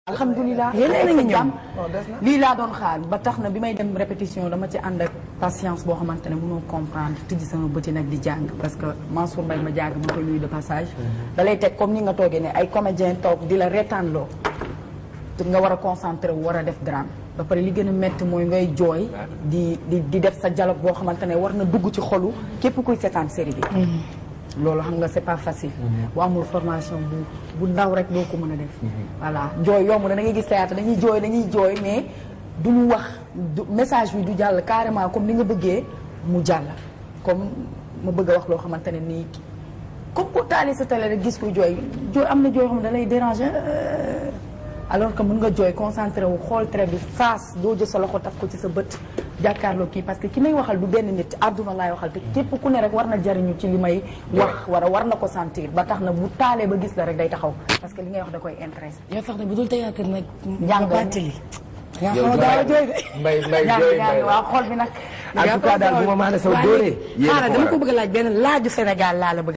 alhamdulilah yeneen a ngi ñëw lii laa doon xaar ba tax na bi may dem répétition dama ci ànd ak patience boo xamante ne mënoo comprendre tijji sama bëti nag di jàng parce que Mansour Mbaye ma jàng ma koy nuyu de passage da lay teg comme ni nga toogee ne ay comédien toog di la reetaan loo te nga war a concentré wu war a def drame ba pare li gën a métti mooy ngay jooy di di di def sa dialogue boo xamante ne war na dugg ci xolu képp kuy seetaan série bi loolu xam nga c'est pas facile bu amul formation bu bu ndaw rek doo ko mën a def voilà jooy yomb na da ngay gis théâtre dañuy jooy dañuy jooy mais du ñu wax du message bi du jàll carrément comme ni nga bëggee mu jàll comme ma bëgg a wax loo xamante ne nii comme ku taali sa télé rek gis ko jooy jooy am na jooy yoo xam ne da lay déranger alors que mën nga jooy concentré wu xool trait bi face doo jël sa loxo taf ko ci sa bët jàkkaarloo kii parce que ki may waxal du benn nit àdduna laay waxal te képp ku ne rek war na jariñu ci li may wax war a war na ko sentir ba tax na bu taalee ba gis la rek day taxaw parce que li ngay wax da koy intéressé yow sax ne bu dul théâtre nag. Jàng bàttali. yaa yow xaw a gaaw a jooy de. mbay mbay ñaan jooy ñaan mbay waa xool bi nag en tout cas daal bu ma maane saw dóoree yéen a xaaral ko dama waral. ko bëgg a laaj benn laaju Sénégal laa la bëgg